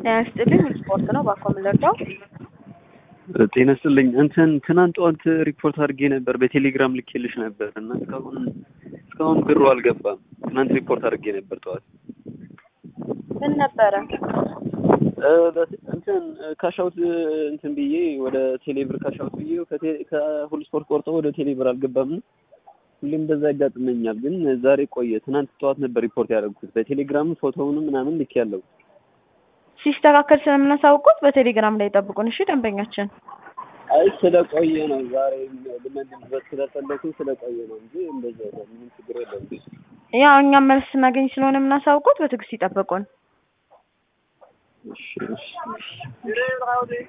ጤና ይስጥልኝ ስፖርት ነው ባኮ የምንረዳው ጤና ይስጥልኝ እንትን ትናንት ጠዋት ሪፖርት አድርጌ ነበር በቴሌግራም ልኬልሽ ነበር እና እስካሁን እስካሁን ብሩ አልገባም ትናንት ሪፖርት አድርጌ ነበር ጠዋት ምን ነበረ እንትን ካሻውት እንትን ብዬ ወደ ቴሌብር ካሻውት ብዬ ከሁሉ ስፖርት ቆርጦ ወደ ቴሌብር አልገባም ሁሌም እንደዛ ያጋጥመኛል ግን ዛሬ ቆየ ትናንት ጠዋት ነበር ሪፖርት ያደረግኩት በቴሌግራም ፎቶውንም ምናምን ልክ ያለው ሲስተካከል ስለምናሳውቁት በቴሌግራም ላይ ጠብቁን እሺ ደንበኛችን አይ ስለቆየ ነው ዛሬ ልመልስበት ስለፈለኩ ስለቆየ ነው እንጂ እንደዛ ምንም ችግር የለም ያው እኛም መልስ ስናገኝ ስለሆነ የምናሳውቁት በትዕግስት ይጠብቁን እሺ እሺ